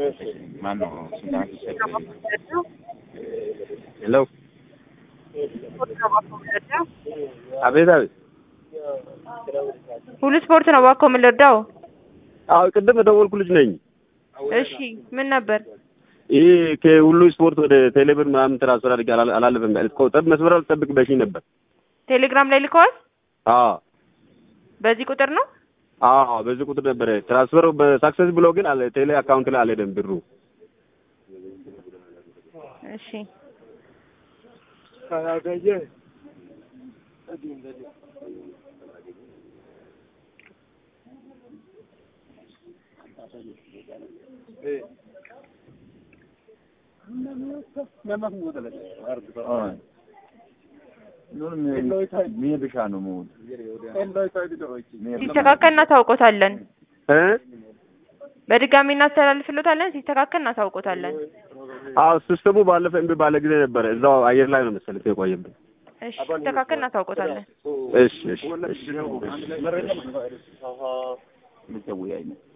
ማነው ስልጣን ሲሰጥ ሄሎ አቤት አቤት ሁሉ ስፖርት ነው እባክዎ ምን ልርዳው? አዎ ቅድም የደወልኩ ልጅ ነኝ እሺ ምን ነበር? ይህ ከሁሉ ስፖርት ወደ ቴሌብር ምናምን ትራንስፈር አድርጌ አላ- አላለፈም ጠብ መስመር አልጠብቅ በሽኝ ነበር ቴሌግራም ላይ ልከዋል? አዎ በዚህ ቁጥር ነው? አዎ በዚህ ቁጥር ነበረ ትራንስፈር በሳክሰስ ብሎ ግን አለ ቴሌ አካውንት ላይ አልሄደም ብሩ እሺ ብሻ ነው መሆን ሲስተካከል እናሳውቆታለን። እ በድጋሚ እናስተላልፍሎታለን። ሲስተካከል እናሳውቆታለን። አዎ ሲስተሙ ባለፈ እምቢ ባለ ጊዜ ነበረ እዛው አየር ላይ ነው መሰለኝ የቆየብን እሺ ሲስተካከል እናሳውቆታለን። እሺ እሺ እሺ ልትወያይ ነው